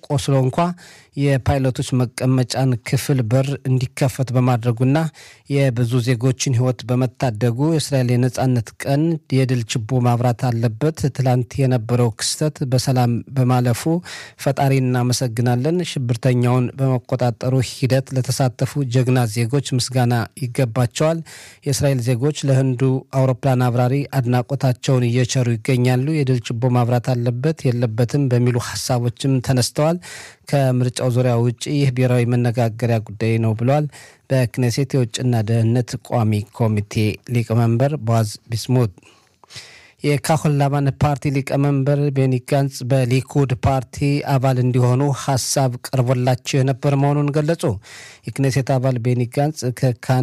ቆስሎ እንኳ የፓይለቶች መቀመጫን ክፍል በር እንዲከፈት በማድረጉና የብዙ ዜጎችን ሕይወት በመታደጉ የእስራኤል የነጻነት ቀን የድል ችቦ ማብራት አለበት። ትላንት የነበረው ክስተት በሰላም በማለፉ ፈጣሪ እናመሰግናለን። ሽብርተኛውን በመቆጣጠሩ ሂደት ለተሳተፉ ጀግና ዜጎች ምስጋና ይገባቸዋል። የእስራኤል ዜጎች ለህንዱ አውሮፕላን አብራሪ አድናቆታቸውን እየቸሩ ይገኛሉ። የድል ችቦ ማብራት አለበት የለበትም በሚሉ ሀሳቦችም ተነስተዋል። ከምርጫው ዙሪያ ውጭ ይህ ብሔራዊ መነጋገሪያ ጉዳይ ነው ብለዋል። በክኔሴት የውጭና ደህንነት ቋሚ ኮሚቴ ሊቀመንበር ቦዓዝ ቢስሙት የካሆን ላማን ፓርቲ ሊቀመንበር ቤኒ ጋንጽ በሊኩድ ፓርቲ አባል እንዲሆኑ ሀሳብ ቀርቦላቸው የነበር መሆኑን ገለጹ። የክኔሴት አባል ቤኒ ጋንጽ ከካን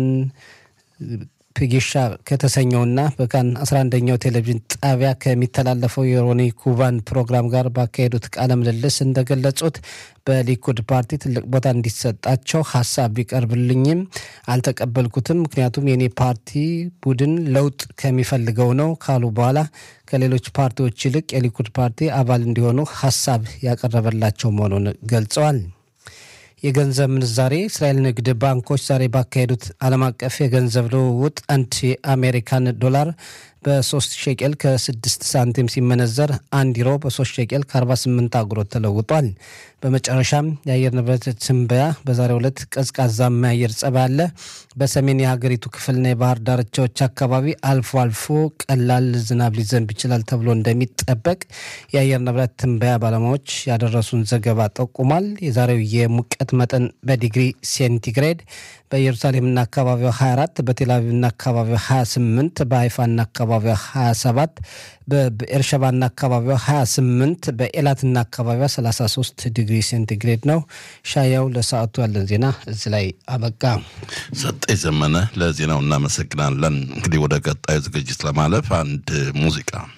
ፕጊሻ ከተሰኘውና በካን 11ኛው ቴሌቪዥን ጣቢያ ከሚተላለፈው የሮኒ ኩባን ፕሮግራም ጋር ባካሄዱት ቃለ ምልልስ እንደገለጹት በሊኩድ ፓርቲ ትልቅ ቦታ እንዲሰጣቸው ሀሳብ ቢቀርብልኝም አልተቀበልኩትም። ምክንያቱም የኔ ፓርቲ ቡድን ለውጥ ከሚፈልገው ነው ካሉ በኋላ ከሌሎች ፓርቲዎች ይልቅ የሊኩድ ፓርቲ አባል እንዲሆኑ ሀሳብ ያቀረበላቸው መሆኑን ገልጸዋል። የገንዘብ ምንዛሬ እስራኤል ንግድ ባንኮች ዛሬ ባካሄዱት ዓለም አቀፍ የገንዘብ ልውውጥ አንድ የአሜሪካን ዶላር በ3 ሸቄል ከ6 ሳንቲም ሲመነዘር አንድ ዩሮ በ3 ሸቄል ከ48 አጉሮት ተለውጧል። በመጨረሻም የአየር ንብረት ትንበያ በዛሬው ዕለት ቀዝቃዛማ የአየር ጸባይ አለ። በሰሜን የሀገሪቱ ክፍልና የባህር ዳርቻዎች አካባቢ አልፎ አልፎ ቀላል ዝናብ ሊዘንብ ይችላል ተብሎ እንደሚጠበቅ የአየር ንብረት ትንበያ ባለሙያዎች ያደረሱን ዘገባ ጠቁሟል። የዛሬው የሙቀት መጠን በዲግሪ ሴንቲግሬድ በኢየሩሳሌምና አካባቢዋ 24 በቴልአቪቭና አካባቢዋ 28 በሀይፋና አካባቢዋ 27 በኤርሸባና አካባቢዋ 28 በኤላትና አካባቢዋ 33 ዲግሪ ሴንቲግሬድ ነው። ሻያው ለሰዓቱ ያለን ዜና እዚህ ላይ አበቃ። ሰጠኝ ዘመነ ለዜናው እናመሰግናለን። እንግዲህ ወደ ቀጣዩ ዝግጅት ለማለፍ አንድ ሙዚቃ